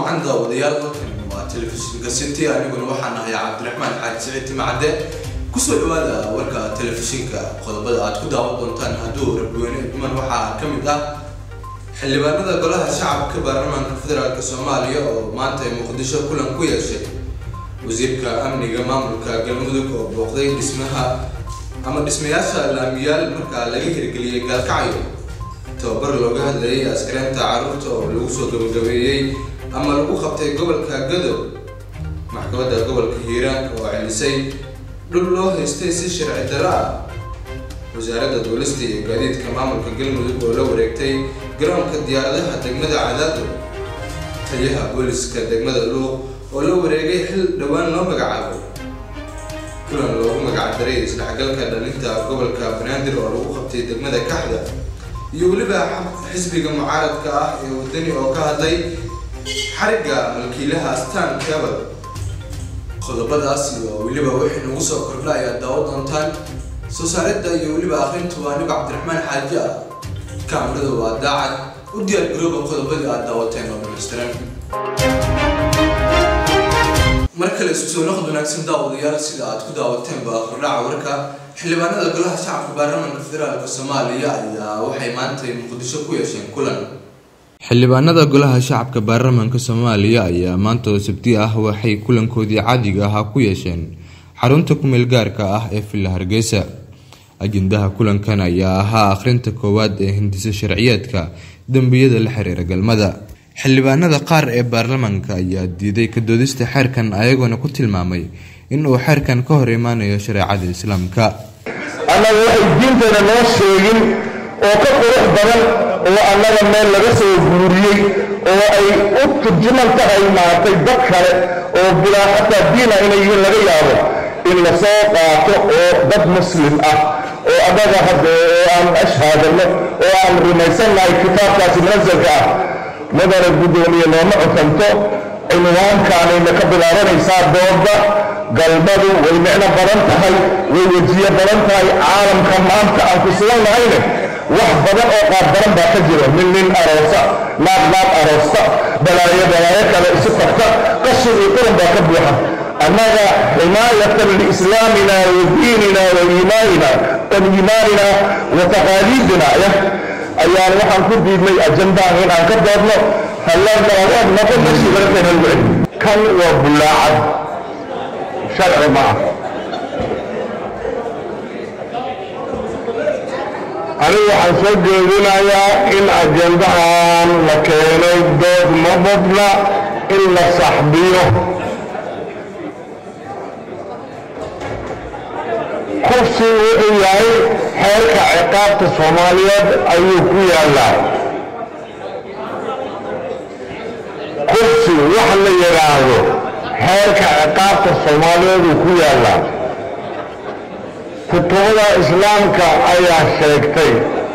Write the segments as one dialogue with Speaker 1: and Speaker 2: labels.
Speaker 1: wacan daawadayaal halkan waa telefishinka city aniguna waxaan ahay cabdiraxmaan xaaji siciid timacadde kusoo dhawaada warka telefishinka qodobada aad ku daawan doontaan hadduu rabweyne dhiman waxaa ka mid ah xildhibaanada golaha shacabka baarlamaanka federaalk soomaaliya oo maanta muqdisho kulan ku yeeshay wasiirka amniga maamulka galmudug oo booqday dhismaha ama dhismayaasha laamiyaal markaa laga hirgeliyay gaalkacyo tababar looga hadlayay askareenta carruurta oo lagu soo gabagabeeyey ama lagu qabtay gobolka gadow maxkamadda gobolka hiiraan oo celisay dhul loo haystay si sharci darro ah wasaaradda duulista iyo gaadiidka maamulka galmudug oo la wareegtay garoonka diyaaradaha degmada cadaado taliyaha booliska degmada luuq oo la wareegay xil dhowaan loo magacaabay kulan loogu magacdaray isdhexgalka dhalinta gobolka banaadir oo lagu qabtay degmada kaxda iyo weliba xisbiga mucaaradka ah ee wadani oo ka hadlay xarigga malkiilaha astaan cabal qodobadaas iyo weliba wixii nagu soo kordha ayaad daawo doontaan soo saaridda iyo weliba akrintu waa anigo cabdiraxmaan xaaji ah kaamirada waa daacad u diyaar garooba qodobadii aad daawateen oo dhamaystiran mar kale isku soo noqod wanaagsan daawadayaal sida aad ku daawateenba kordhaca warka xildhibaanada golaha shacabka baarlamaanka federaalk soomaaliya ayaa waxay maanta muqdisho ku yeesheen kulan
Speaker 2: xildhibaanada golaha shacabka baarlamaanka soomaaliya ayaa maanta oo sabti ah waxay kulankoodii caadiga ahaa ku yeesheen xarunta kumeel gaarka ah ee villa hargeysa ajendaha kulankan ayaa ahaa akhrinta koowaad ee hindisa sharciyeedka dembiyada la xiriira galmada xildhibaanada qaar ee baarlamaanka ayaa diiday ka doodista xeerkan ayagoona ku tilmaamay in uu xeerkan ka hor imaanayo shareecada islaamka
Speaker 3: annaga waxay diinteena noo sheegin oo ka qurux badan oo annaga meel laga soo guuriyey oo ay u turjuman tahay maaragtay dad kale oo bilaa xataa diina inay yihiin laga yaabo in la soo qaato oo dad muslim ah oo annaga hadda oo aan ashhaadano oo aan rumaysannahay kitaabkaasi munasalka ah madana guddoomiye nooma cukanto cinwaankaanayna ka bilaabanaysaa dooda galmadu way micno badan tahay way wejiyo badan tahay caalamka maanta aan ku sugan nahayne wax badan oo qaab badan baa ka jiro nin nin aroosa naag naag aroosta balaayo balaayo kale isu tagta qashin iyo quran baa ka buuxa annaga ximaayatan liislaamina wa diinina wa iimaanina wa iimaanina wa taqaaliidina ayaan waxaan ku diidnay ajandahan in aan ka doodno halladalawaad noqon meeshii laga keenan weli kan waa bullaacad sharci ma ah anigu waxaan soo jeedinayaa in ajandahan la keenay dood ma badna in la saxbiyo kursi wuxuu yahay xeerka ciqaabta soomaaliyeed ayuu ku yaallaa kursi wax la yidhaahdo xeerka ciqaabta soomaaliyeed uu ku yaallaa kutubada islaamka ayaa sheegtay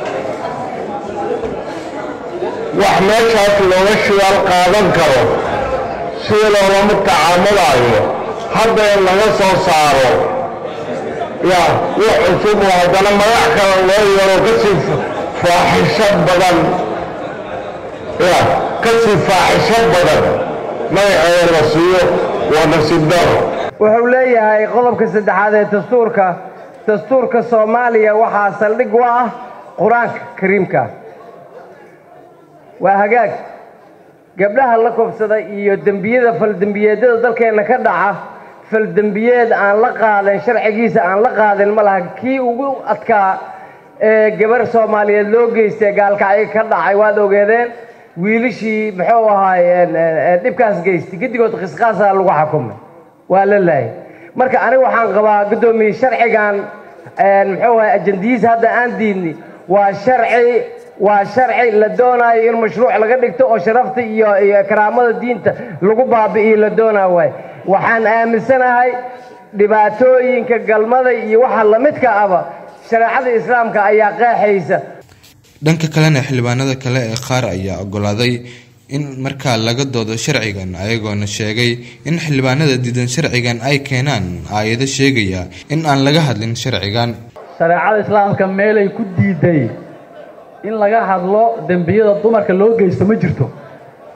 Speaker 3: wax meeshaas looga shidaal qaadan karo sida loolama tacaamulaayo hadda in laga soo saaro ya wax cusub oo haddana magac kale loo yaro kasii faaxisho badan ya kasii faaxisho badan magaceeda la siiyo waa nasiib daro
Speaker 4: wuxuu leeyahay qodobka saddexaad ee dastuurka dastuurka soomaaliya waxaa saldhig u ah qur-aanka kariimka waa hagaag gabdhaha la kobsada iyo dembiyada faldembiyeedyada dalkeenna ka dhaca faldembiyeed aan la qaadan sharcigiisa aan la qaadin ma laha kii ugu adkaa ee gabar soomaaliyeed loo geystay gaalkacyo ka dhacay waad ogeedeen wiilishii muxuu ahaay dhibkaas geystay giddigood qisqaasaa lagu xukumay waa la laayay marka aniga waxaan qabaa guddoomiye sharcigan muxuu ahay ajandiyiisa hadda aan diidni waa sharci waa sharci la doonaayo in mashruuc laga dhigto oo sharafta iyo iyo karaamada diinta lagu baabi'iyo la doonaa waay waxaan aaminsanahay dhibaatooyinka galmada iyo waxa lamidka aba shareecada islaamka ayaa qeexaysa
Speaker 2: dhanka kalena xildhibaanada kale ee qaar ayaa ogolaaday in markaa laga doodo sharcigan ayagoona sheegay in xildhibaanada diidan sharcigan ay keenaan aayado sheegaya in aan laga hadlin sharcigan
Speaker 5: shareecada islaamka meelay ku diiday in laga hadlo dembiyada dumarka loo geysto ma jirto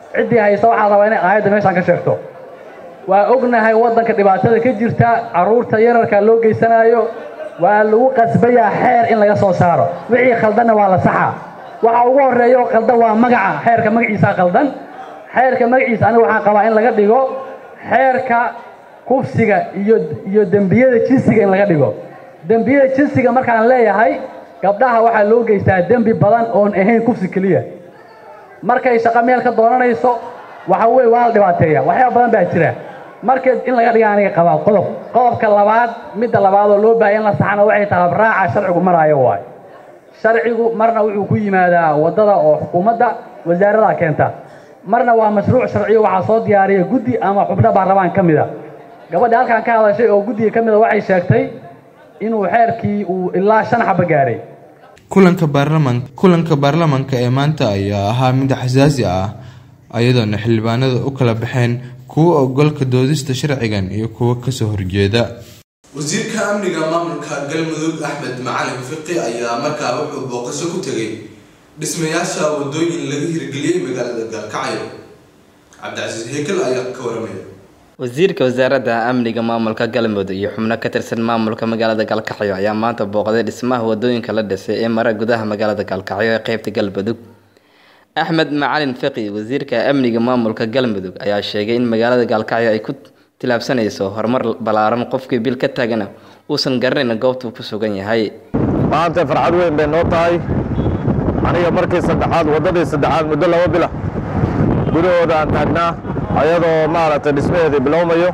Speaker 5: ciddii haysta waxaa rabaa inay aayadda meeshaan ka sheegto waa ognahay waddanka dhibaatada ka jirta carruurta yararka loo geysanaayo waa lagu qasbayaa xeer in laga soo saaro wixii khaldanna waa la saxaa waxa ugu horreeya oo khaldan waa magaca xeerka magaciisaa khaldan xeerka magaciisa aniga waxaan qabaa in laga dhigo xeerka kufsiga iyo iyo dembiyada jinsiga in laga dhigo dembiyada jinsiga markaan leeyahay gabdhaha waxaa loo geystaa dembi badan oon ahayn kufsi keliya markay shaqo meel ka doonanayso waxa weye waa la dhibaateeya waxyaaba badan baa jira marka in laga dhiga aniga qabaa qodob qodobka labaad midda labaad oo loo baahaya in la saxana waxay tahay raaca sharcigu maraayo waayo sharcigu marna wuxuu ku yimaadaa waddada oo xukuumadda wasaarada keenta marna waa mashruuc sharciyo waxaa soo diyaariya guddi ama xubno baarlamaan ka mida gabadha halkan ka hadashay oo guddiga ka mida waxay sheegtay inuu xeerkii uu ilaa shan xaba gaaray
Speaker 2: kulanka baarlaman kulanka baarlamanka ee maanta ayaa ahaa mid xasaasi ah ayadoona xildhibaanada u kala baxeen kuwa ogolka doodista sharcigan iyo kuwa kasoo horjeeda
Speaker 1: wasiirka amniga maamulka galmudug axmed macalin fiqi ayaa markaa wuxuu booqasho ku tegay dhismayaasha wadooyin laga hirgeliyey magaalada gaalkacyo cabdicasiis hekel ayaa ka waramaya
Speaker 6: wasiirka wasaaradda amniga maamulka galmudug iyo xubno ka tirsan maamulka magaalada gaalkacyo ayaa maanta booqday dhismaha wadooyinka la dhisay ee mara gudaha magaalada gaalkacyo ee qeybta galmudug axmed macalin fiqi wasiirka amniga maamulka galmudug ayaa sheegay in magaalada gaalkacyo ay ku tilaabsanayso horumar ballaaran qofkii bil ka taagana uusan garanayn goobtuu ku sugan yahay
Speaker 3: maanta farxad weyn bay noo tahay aniga markii saddexaad waddadii saddexaad muddo laba bila gudahooda aan taagnaa ayadoo maaragtay dhismaheedii bilowmayo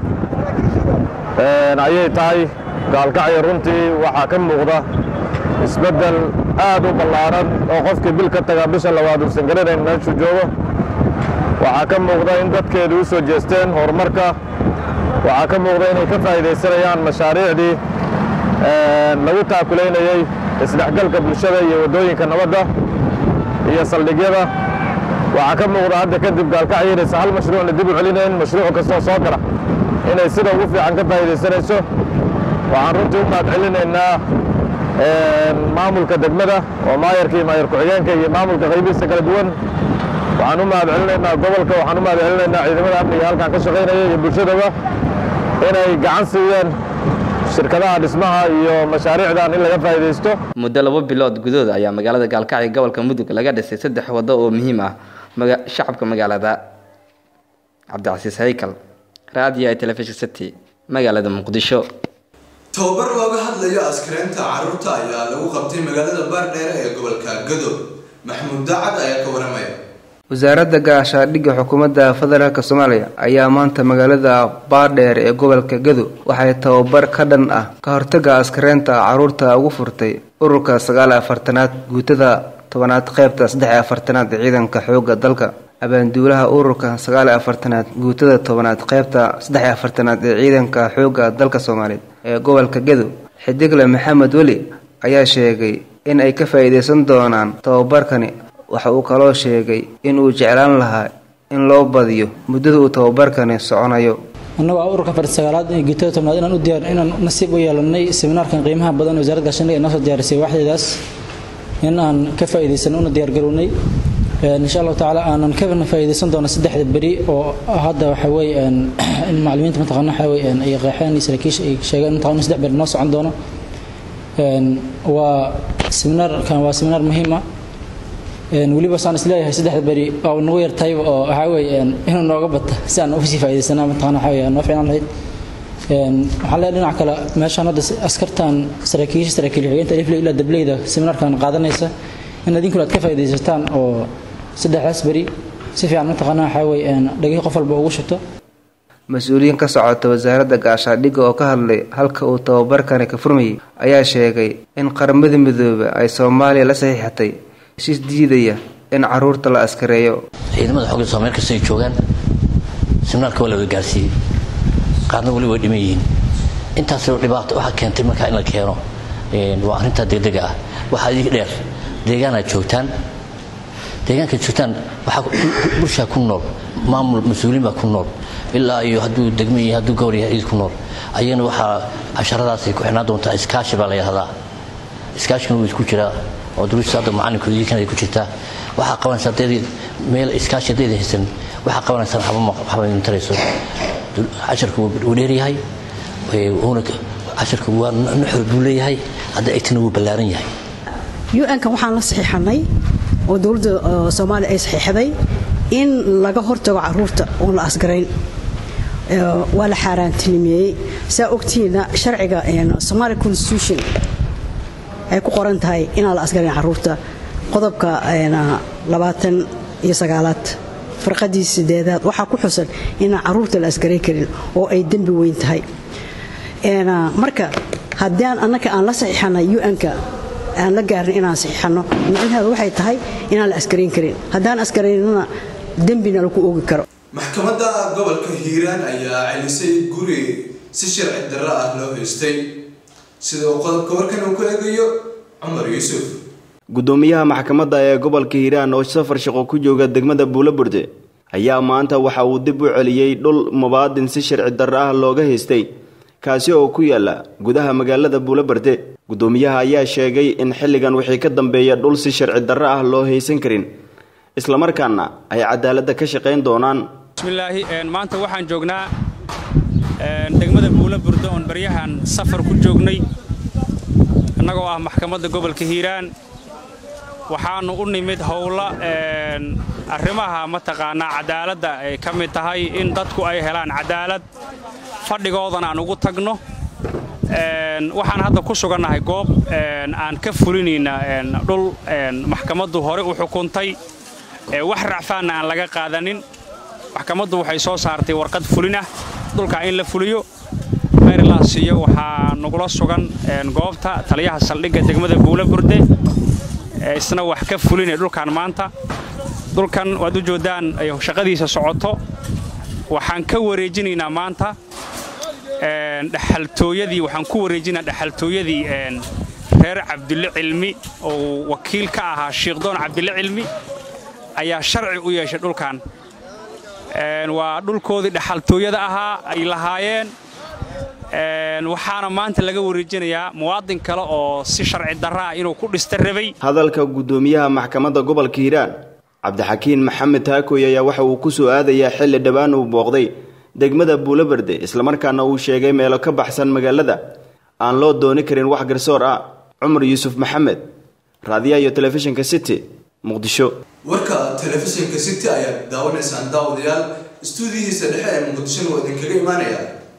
Speaker 3: ayay tahay gaalkacyo runtii waxaa ka muuqda isbeddel aad u ballaaran oo qofkii bil ka tagaa bisha labaad uusan garanayn meeshuu joogo waxaa ka muuqda in dadkeedu u soo jeesteen horumarka waxaa ka muuqda inay ka faa'iidaysanayaan mashaariicdii lagu taakulaynayey isdhexgalka bulshada iyo waddooyinka nabadda iyo saldhigyada waxaa ka muuqda hadda kadib gaalkacyo inaysan hal mashruucna dib u celinayn mashruuc kastoo soo gala inay sida ugu fiican ka faa'iidaysanayso waxaan runtii u mahad celinaynaa maamulka degmada oo maayarka iyo maayar ku-xigeenka iyo maamulka qaybihiisa kala duwan waxaan u mahad celinaynaa gobolka waxaan u mahad celinaynaa ciidamada amniga halkan ka shaqaynaya iyo bulshadaba inay gacan siiyeen shirkadaha dhismaha iyo mashaariicdan in laga faa'iidaysto
Speaker 6: muddo labo bilood gudood ayaa magaalada gaalkacyo gobolka mudug laga dhisay saddex waddo oo muhiim ah shacabka magaalada cabdicasiis haykal raadiyo ee telefishin city magaalada muqdisho
Speaker 1: tababar looga hadlayo askareynta carruurta ayaa lagu qabtay magaalada baardheere ee gobolka gado maxamuud daacad ayaa ka waramaya
Speaker 7: wasaaradda gaashaadhigga xukuumadda federaalk soomaaliya ayaa maanta magaalada baardheer ee gobolka gado waxay tababar ka dhan ah ka hortaga askareynta carruurta ugu furtay ururka sagaal afartanaad guutada tobanaad qeybta saddex afartanaad ee ciidanka xoogga dalka abaanduulaha ururka sagaal afartanaad guutada tobanaad qeybta saddex afartanaad ee ciidanka xoogga dalka soomaaliyeed ee gobolka gado xidigle maxamed weli ayaa sheegay in ay ka faa'iidaysan doonaan tababarkani waxa uu kaloo sheegay in uu jeclaan lahaa in loo badiyo muddada uu tababarkani soconayo
Speaker 8: annagu a ururka farti sagaalaad iyo guutada tobnaad inaan u diyaar inaan nasiib u yeelanay seminaarkan qiimaha badan wasaaradda gaashaandhigga inoo soo diyaarisay waaxdeedaas in aan ka faa'iidaysan una diyaargarownay insha allahu tacaala aanan ka faa'iidaysan doono saddexda beri oo hadda waxa weeye in macallimiinta mataqaana waxa weeye ay qeexeen iyo saraakiisha ay sheegeen mataqaana saddex beri noo socon doono waa seminaarkan waa seminaar muhiim ah weliba saan isleeyahay saddexda beri waa nagu yartayba oo waxaa weeye inuu nooga bata si aan uga sii faa'iidaysana mataqaana waxa weeye noo fiicnaan lahayd waxaan leeyahay dhinaca kale meeshaan hadda askartan saraakiisha saraakiil xigeenta alifley ilaa dableyda seminaarkan qaadanaysa in idinkuna aad ka faa'iidaysataan oo saddexdaas beri si fiican mataqaana waxaa weeye dhagihii qof walba ugu shubto
Speaker 7: mas-uuliyiin ka socota wasaaradda gaashaadhigga oo ka hadlay halka uu tababarkani ka furmayay ayaa sheegay in qaramada midoobe ay soomaaliya la saxiixatay heshiis diidaya in caruurta la askareeyo
Speaker 9: ciidamada xoogga soo meel kasta ay joogaan seminaarka waa laga gaarsiiyey qaarna weli way dhiman yihiin intaasoo dhibaato waxaa keentay markaa in la keeno waa arrintaa degdega ah waxaa idinka dheer deegaanaad joogtaan deegaankaad joogtaan waxaa bulshaa ku nool maamul mas-uuliin baa ku nool ilaa iyo hadduu degmo iyo hadduu gowr yahay cid ku nool ayana waxaa casharadaasay ku xidhnaan doontaa iskaashi baa la yidhahdaa iskaashigana wuu isku jiraa oo duruusta hadda macalinku idinkana ay ku jirtaa waxaa qabanaysaa hadeedii meel iskaashi hadeeda haysan waxaa qabanaysaa waxba idin tarayso casharku wuu dheeryahay wuuna casharku waa nuxur buu leeyahay hadda egtina wuu ballaaran yahay
Speaker 10: un-kan waxaan la saxiixanay oo dowladda soomaaliya ay saxiixday in laga hortago caruurta oon la asgarayn waa la xaaraantinimeeyey saa ogtihiina sharciga somaali constitution ay ku qoran tahay inaan la asgarayn caruurta qodobka labaatan iyo sagaalaad farqadii sideedaad waxaa ku xusan inaan caruurta la asgaray karin oo ay dembi weyn tahay marka haddaan annaka aan la saxiixanay un-ka aan la gaarin inaan saxiixanno micnaheedu waxay tahay inaan la askarayn karin haddaan askaraynana dembina lagu oogi karo
Speaker 1: maxkamadda gobolka hiiraan ayaa celisay guri si sharci darro ah loo haystay sida uu qodobka warkan uu ku eegayo cumar yuusuf
Speaker 11: gudoomiyaha maxkamadda ee gobolka hiiraan oo safar shaqo ku jooga degmada buulaburde ayaa maanta waxa uu dib u celiyey dhul mubaadin si sharci darro ah looga haystay kaasi oo ku yaala gudaha magaalada buulaburde gudoomiyaha ayaa sheegay in xilligan wixii ka dambeeya dhul si sharci darro ah loo haysan karin islamarkaana ay cadaaladda ka shaqayn doonaan
Speaker 12: bismillaahi maanta waxaan joognaa degmada buula burdo oon baryahan safar ku joognay annagoo ah maxkamadda gobolka hiiraan waxaannu u nimid howla arrimaha mataqaanaa cadaaladda ay ka mid tahay in dadku ay helaan cadaalad fadhigoodana aan ugu tagno waxaan hadda ku sugannahay goob aan ka fulinayna dhul maxkamaddu hore u xukuntay wax racfaanna aan laga qaadanin maxkamaddu waxay soo saartay warqad fulin ah dhulkaa in la fuliyo marylansiyo waxaa nagula sugan goobta taliyaha saldhigga degmada buula burde isna wax ka fulinay dhulkan maanta dhulkan waad u joodaan shaqadiisa socoto waxaan ka wareejinaynaa maanta dhaxaltooyadii waxaan ku wareejinaa dhaxaltooyadii reer cabdille cilmi oo wakiil ka ahaa shiikhdoon cabdille cilmi ayaa sharci u yeeshay dhulkan waa dhulkoodii dhaxaltooyada ahaa ay lahaayeen waxaana maanta laga wareejinayaa muwaadin kale oo si sharci darra ah inuu ku dhista rabay
Speaker 11: hadalka gudoomiyaha maxkamadda gobolka hiiraan cabdixakiin maxamed taakoy ayaa waxa uu ku soo aadayaa xilli dhowaan uu booqday degmada buulaberde islamarkaana uu sheegay meelo ka baxsan magaalada aan loo dooni karin wax garsoor ah cumar yuusuf maxamed raadiyaha iyo telefishinka city muqdisho
Speaker 1: warka telefishinka city ayaad daawanaysaan daawadayaal istuudiyihiisa dhexe ee muqdishona waa idinkaga imaanaya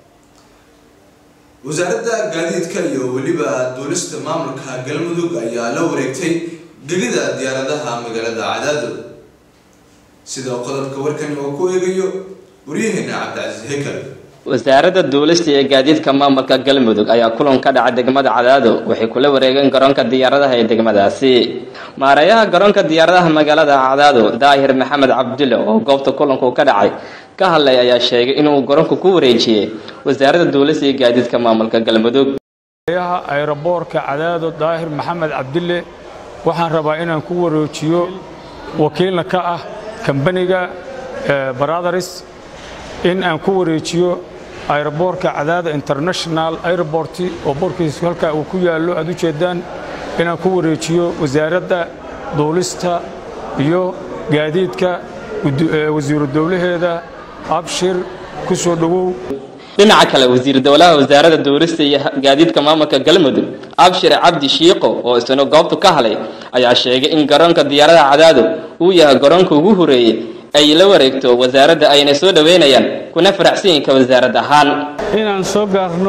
Speaker 1: wasaaradda gaadiidka iyo weliba duulista maamulka galmudug ayaa la wareegtay gegida diyaaradaha magaalada cadaado sida qodobka warkani oo ku eegayo waryaheena cabdicasiis hekal
Speaker 6: wasaaradda duulista iyo gaadiidka maamulka galmudug ayaa kulan ka dhacay degmada cadaado waxay kula wareegeen garoonka diyaaradaha ee degmadaasi maareeyaha garoonka diyaaradaha magaalada cadaado daahir maxamed cabdulle oo goobta kulanku ka dhacay ka hadlay ayaa sheegay inuu garoonku ku wareejiyey wasaaradda duulista iyo gaadiidka maamulka galmudug
Speaker 13: maareeyaha ayroboorka cadaado daahir maxamed cabdulle waxaan rabaa inaan ku wareejiyo wakiilna ka ah kambaniga brothers in aan ku wareejiyo ayroboorka cadaada international airport oo boorkiisu halkaa uu ku yaallo aad u jeedaan inaan ku wareejiyo wasaaradda duulista iyo gaadiidka wasiiru dowlaheeda abshir ku soo dhowow
Speaker 6: dhinaca kale wasiir dowlaha wasaaradda duulista iyo gaadiidka maamulka galmudug abshir cabdi shiiqo oo isna goobtu ka halay ayaa sheegay in garoonka diyaaradaha cadaado uu yahay garoonka ugu horeeyey ay la wareegto wasaaradda ayna soo dhoweynayaan kuna faraxsanyinka wasaarad ahaan
Speaker 14: inaan soo gaarno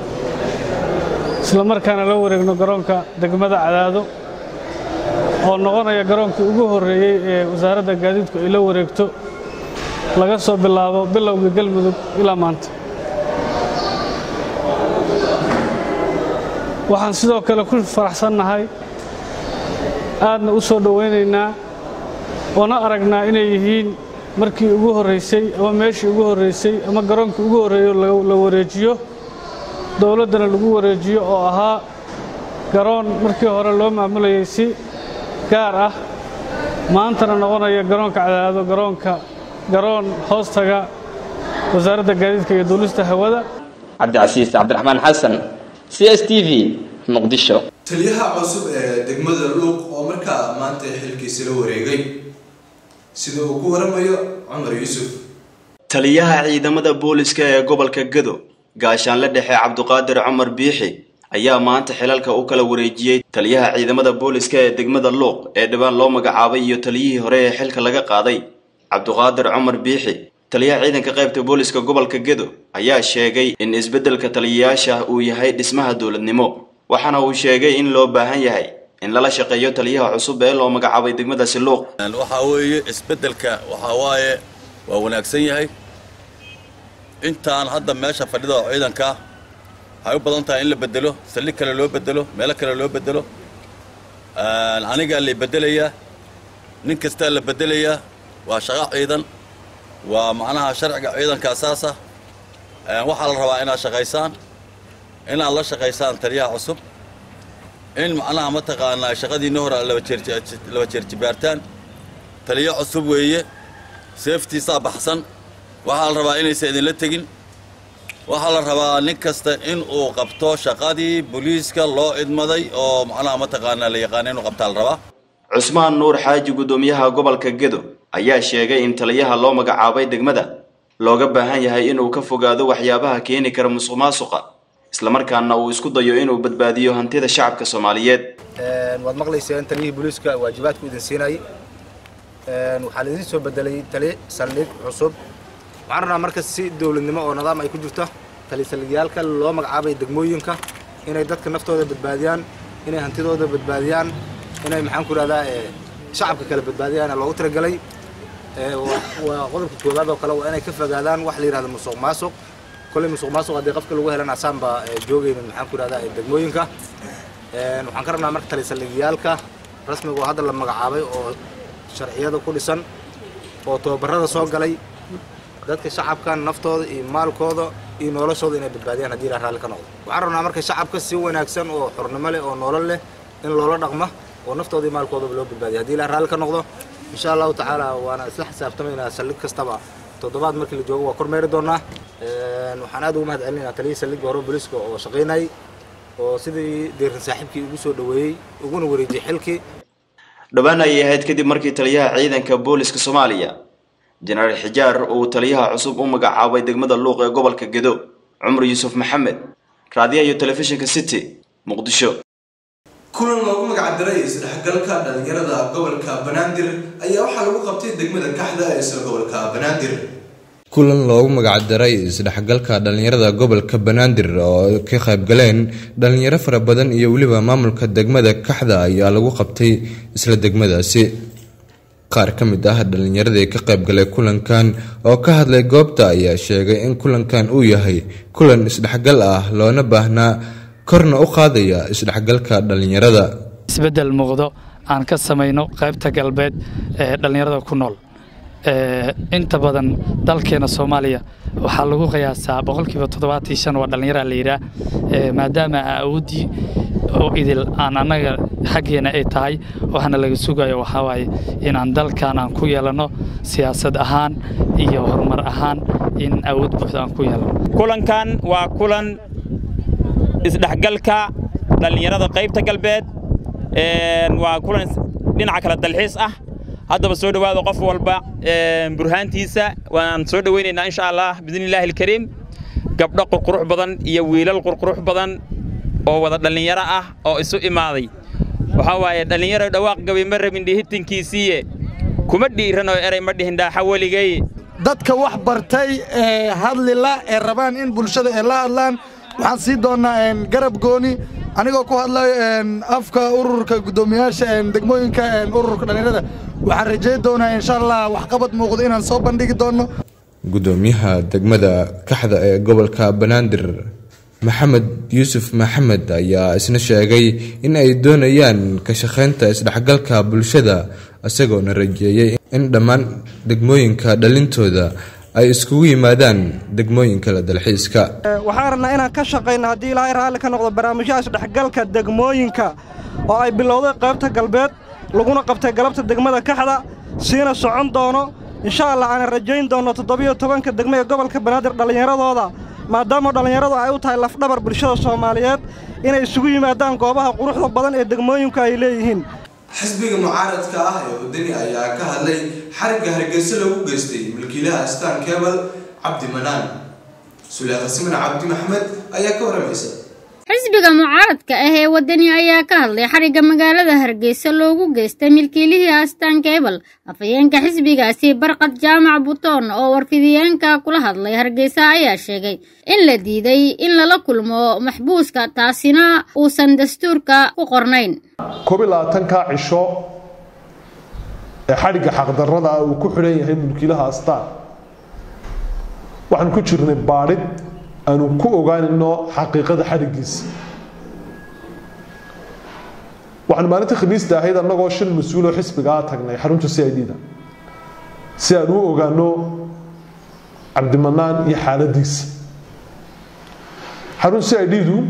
Speaker 14: islamarkaana la wareegno garoonka degmada cadaado oo noqonaya garoonkii ugu horreeyey ee wasaaradda gaadiidku ay la wareegto laga soo bilaabo bilowga galmudug ilaa maanta waxaan sidoo kale ku faraxsannahay aadna u soo dhowaynaynaa oona aragnaa inay yihiin markii ugu horraysay ama meeshii ugu horraysay ama garoonkii ugu horreeyo la wareejiyo dowladdana lagu wareejiyo oo ahaa garoon markii hore loo maamulayay si gaar ah maantana noqonaya garoonka cadaado garoonka garoon hoostaga wasaaradda gaadiidka iyo duulista hawada
Speaker 6: cabdicasiis cabdiraxmaan xasan c s t v muqdisho
Speaker 1: taliyaha cusub ee degmada luuq oo markaa maanta xilkiisa la wareegay sida uu ku waramayo cumar yuusuf
Speaker 11: taliyaha ciidamada booliska ee gobolka gado gaashaanle dhexe cabduqaadir cumar biixi ayaa maanta xilalka u kala wareejiyey taliyaha ciidamada booliska ee degmada luuq ee dhibaan loo magacaabay iyo taliyihii hore ee xilka laga qaaday cabduqaadir cumar biixi taliyaha ciidanka qaybta booliska gobolka gedo ayaa sheegay in isbeddelka taliyayaasha uu yahay dhismaha dowladnimo waxaana uu sheegay in loo baahan yahay in lala shaqeeyo taliyaha cusub ee loo magacaabay degmadaasi luuq
Speaker 15: waxaa weeye isbeddelka waxaa waaye waa wanaagsan yahay intaan hadda meesha fadhida oo ciidanka waxay u badan tahay in la bedelo saldhig kale loo bedelo meelo kale loo bedelo anigaa la bedelayaa nin kastaa la bedelayaa waa shaqo ciidan waa macnaha sharciga ciidanka asaasa waxaa la rabaa inaad shaqaysaan inaad la shaqaysaan taliyaha cusub in macnaha mataqaanaa shaqadiinna hore aad laba jeer jibaartaan taliyo cusub weeye seeftiisaa baxsan waxaa la rabaa inaysan idinla tegin waxaa la rabaa nin kasta in uu qabto shaqadii booliiska loo idmaday oo macnaha mataqaanaa la yaqaana inuu qabtaa la rabaa
Speaker 11: cusmaan nuur xaaji guddoomiyaha gobolka gedo ayaa sheegay in taliyaha loo magacaabay degmada looga baahan yahay inuu ka fogaado waxyaabaha keeni kara musuq maasuqa islamarkaana uu isku dayo inuu badbaadiyo hantida shacabka soomaaliyeed
Speaker 16: waad maqlayseen taliyihii booliiska waajibaadku idin siinayay waxaa laidin soo bedelay tali saldhig cusub waxaan rabnaa marka si dowladnimo oo nidaam ay ku jirto tali saldhigyaalka loo magacaabay degmooyinka inay dadka naftooda badbaadiyaan inay hantidooda badbaadiyaan inay maxaan ku ihahdaa shacabka kale badbaadiyaan loogu talagelay waa qodobka koowaad oo kale waa inay ka fogaadaan wax la yidhahdo musuq maasuq kolley musuq maasuq haddii qofka lagu helan asaan baa joogaynin maxaan ku ihahdaa degmooyinka waxaan ka rabnaa marka tali saldhigyaalka rasmiga oo hadda la magacaabay oo sharciyada ku dhisan oo tababarada soo galay dadka shacabka naftooda iyo maalkooda iyo noloshooda inay badbaadiyaan haddii ilaah raalli ka noqdo waxaan rabnaa marka shacabka si wanaagsan oo xornimo leh oo nolol leh in loola dhaqma oo naftooda iyo maalkoodaba loo badbaadiya haddii ilaah raalli ka noqdo insha allahu tacaala waana isla xisaabtamaynaa saldhig kastaba toddobaad markii la joogo waa kormeeri doonaa waxaan aad ugu mahad celinaynaa taliyihii saldhigga hore booliiska oo shaqaynayay oo sidii deerin saaxiibkii ugu soo dhoweeyey uguna wareejiyey xilkii
Speaker 11: dhowaan ayay ahayd kadib markii taliyaha ciidanka booliska soomaaliya jenaraal xijaar uu taliyaha cusub u magacaabay degmada luuq ee gobolka gedo cumar yuusuf maxamed raadiyaha iyo telefishinka city muqdisho
Speaker 1: kulan loogu magacdaray isdhexgalka dhalinyarada gobolka banaadir ayaa waxaa lagu qabtay degmada kaxda ee isla gobolka banaadir
Speaker 2: kulan loogu magacdaray isdhexgalka dhalinyarada gobolka banaadir oo ka qaybgaleen dhalinyaro fara badan iyo weliba maamulka degmada kaxda ayaa lagu qabtay isla degmadaasi qaar ka mid ah dhalinyaradii ka qaybgalay kulankan oo ka hadlay goobta ayaa sheegay in kulankan uu yahay kulan isdhexgal ah loona baahnaa korna u qaadaya isdhexgalka dhalinyarada
Speaker 17: isbeddel muuqdo aan ka samayno qaybta galbeed ee dhallinyarada ku nool inta badan dalkeena soomaaliya waxaa lagu qiyaasaa boqolkiiba toddobaatii shan waa dhallinyara la yidhaah maadaama awooddii oo idil aan annaga xaggeena ay tahay waxaana laga sugayo waxaa waaye inaan dalkan aan ku yeelanno siyaasad ahaan iyo horumar ahaan in awood buuxda aan ku yeelanno
Speaker 18: kulankan waa kulan isdhexgalka dhallinyarada qaybta galbeed waa kulan dhinaca kale dalxiis ah haddaba soo dhowaada qof walba burhaantiisa waan soo dhowaynaynaa insha allah biidnillaahi alkariim gabdho qurqurux badan iyo wiilal qurqurux badan oo wada dhallinyaro ah oo isu imaaday waxaa waaye dhallinyaro dhawaaq gabay ma rabin dhihitinkiisiiye kuma dhiiran oo eray ma dhihin dhaaxa weligay
Speaker 19: dadka wax bartay ee hadlila ee rabaan in bulshada ay la hadlaan waxaan sii doonnaa garab gooni anigoo ku hadlayo afka ururka guddoomiyaasha degmooyinka ururka dhallinyarada waxaan rajayn doonaa insha allah waxqabad muuqdo inaan soo bandhigi doonno
Speaker 2: gudoomiyaha degmada kaxda ee gobolka banaadir maxamed yuusuf maxamed ayaa isna sheegay in ay doonayaan ka shaqaynta isdhexgalka bulshada isagoona rajeeyey in dhammaan degmooyinka dhalintooda ay iskugu yimaadaan degmooyinka la dalxiiska
Speaker 20: waxaan rabnaa inaan ka shaqayno haddii ilaahay raalli ka noqdo barnaamijyaha isdhexgalka degmooyinka oo ay bilowday qaybta galbeed laguna qabtay galabta degmada kaxda siina socon doono insha allah aanan rajayn doonno toddobiyo tobanka degmo ee gobolka banaadir dhallinyaradooda maadaama dhallinyaradu ay u tahay lafdhabar bulshada soomaaliyeed inay isugu yimaadaan goobaha quruxda badan ee degmooyinku ay leeyihiin
Speaker 1: xisbiga mucaaradka ah ee wadani ayaa ka hadlay xarigga hargeysa lagu geystay milkiilaha astaan kebal cabdi manaan suleekha siman cabdi maxmed ayaa ka waramaysa
Speaker 21: xisbiga mucaaradka ah ee wadani ayaa ka hadlay xarigga magaalada hargeysa loogu geystay milkiilihii astaan keebal afhayeenka xisbigaasi barqad jaamac butoon oo warfidiyeenka kula hadlay hargeysa ayaa sheegay in la diiday in lala kulmo maxbuuska taasina uusan dastuurka ku qornayn
Speaker 22: koob iyo labaatanka cisho ee xadhigga xaqdarrada ah uu ku xidhan yahay mulkiilaha astaan waxaan ku jirnay baadhid aanu ku ogaanayno xaqiiqada xadhiggiisa waxaan maalintii khamiista ahayd annagoo shan mas-uuloo xisbigaa tagnay xarunta c i d da si aan u ogaano cabdimanaan iyo xaaladiisa xarunta c i d du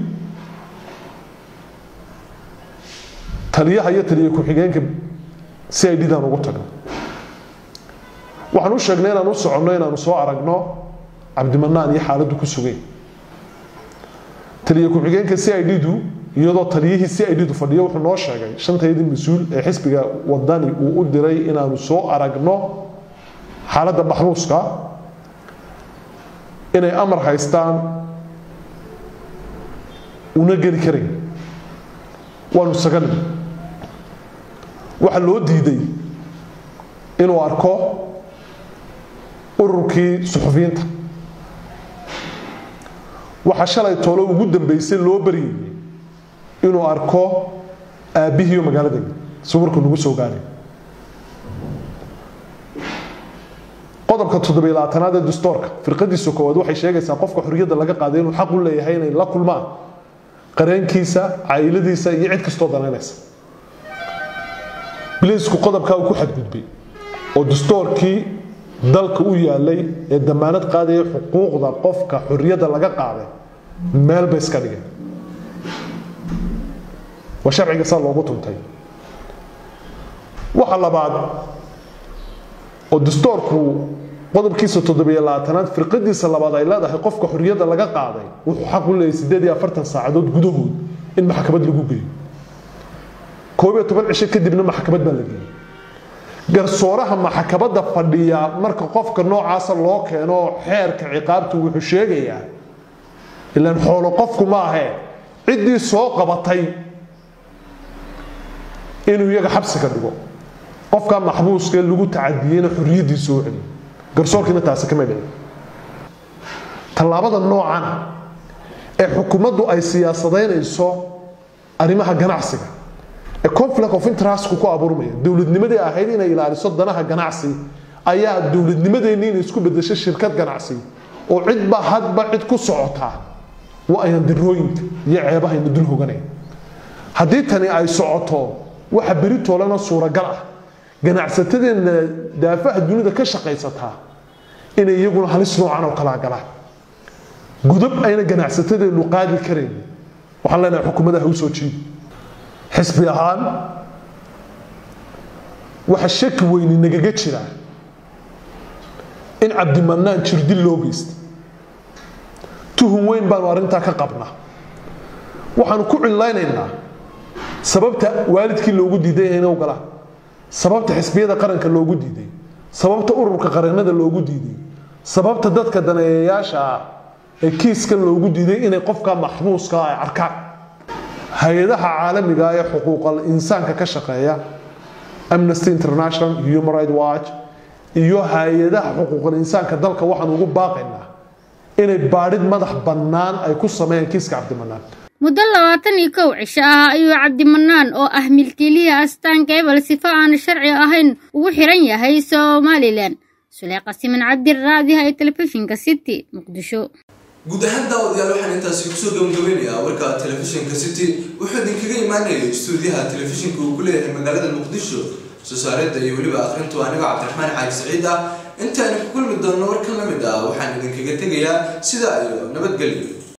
Speaker 22: taliyaha iyo taliya ku-xigeenka c i d daan ugu tagnay waxaan u sheegnay inaan u soconno inaanu soo aragno cabdimanaan iyo xaaladdu ku sugay taliya ku-xigeenka c i d du iyadoo taliyihii c i d du fadhiyo wuxuu noo sheegay shantayadii mas-uul ee xisbiga wadani uu u diray inaanu soo aragno xaaladda maxruuska inay amar haystaan una geli karayn waanu sagan waxaa loo diiday inuu arko ururkii suxufiyiinta waxaa shalay toole ugu dambeysay loo baryayay inuu arko aabbihiiyo magaalada sawirku nagu soo gaaray qodobka toddobiyo labaatanaad ee dastoorka firqadiisa koowaad waxay sheegaysaa qofka xorriyadda laga qaaday inuu xaq u leeyahay inay la kulmaan qareenkiisa caa'iladiisa iyo cid kastoo danaynaysa biliisku qodobkaa uu ku xadgudbay oo dastoorkii dalka u yaalay ee damaanad qaadaya xuquuqda qofka xorriyadda laga qaaday meel bay iska dhigeen waa sharciga saa loogu tuntay waxa labaad oo dastoorku qodobkiisa toddobiyo labaatanaad firqadiisa labaad ay leedahay qofka xorriyadda laga qaaday wuxuu xaq u leeyahay siddeed iyo afartan saacadood gudahood in maxkamad lagu geeyo koob iyo toban cisho kadibna maxkamad baa la geeyey garsooraha maxkamadda fadhiya marka qofka noocaasa loo keeno xeerka ciqaabtu wuxuu sheegayaa ilaan xoolo qofku ma ahee ciddii soo qabatay inuu iyaga xabsiga dhigo qofka maxbuuska lagu tacadiyeyna xorriyaddiisa u celiyo garsoorkiina taasi kama dhicin tallaabada noocan ee xukuumaddu ay siyaasadaynayso arrimaha ganacsiga ee conflict of interestku ku abuurmaya dowladnimadii ahayd inay ilaaliso danaha ganacsi ayaa dowladnimadeenni inay isku bedesho shirkad ganacsi oo cidba hadba cid ku socotaa waa ayaan darooyinka iyo ceebahayna dul hoganaya haddii tani ay socoto waxa beri toolana suuragal ah ganacsatadeena daafaha dunida ka shaqaysataa inay iyaguna halis noocan oo kalaa galaan gudub ayna ganacsatadeenu qaadi karayn waxaan leenahay xukuumadaha u soo jiidi xisbi ahaan waxa shaki weyni nagaga jira in cabdimanaan jirdil loo geystay tuhun weyn baanu arrintaa ka qabnaa waxaanu ku cillaynaynaa sababta waalidkii loogu diiday inay u galaan sababta xisbiyada qaranka loogu diiday sababta ururka qareennada loogu diiday sababta dadka daneeyayaasha ah ee kiiskan loogu diiday inay qofka maxbuuska ay arkaan hay-adaha caalamiga ee xuquuqal insaanka ka shaqeeya amnesty international human right watch iyo hay-adaha xuquuqal insaanka dalka waxaan ugu baaqaynaa inay baadhid madax bannaan ay ku sameeyaan kiiska cabdimanaan
Speaker 21: muddo labaatan iyo kow cisho ah ayuu cabdimanaan oo ah milkiilihii astaan keebal sifo aan sharci ahayn ugu xiran yahay somalilan suleeqa siman cabdiraadiha ee telefishinka city muqdisho
Speaker 1: guud ahaan daawadayaal waxaan intaasi kusoo gabagabeynayaa warka telefishinka city wuxuu idinkaga imaanayay stuudiyaha telefishinka uu ku leeyahay magaalada muqdisho soo saaridda iyo weliba akhrintu aniga cabdiraxmaan xaaji saciid ah intaani ku kulmi doonno warkan la mid ah waxaan idinkaga tegayaa sidaa iyo nabadgelyo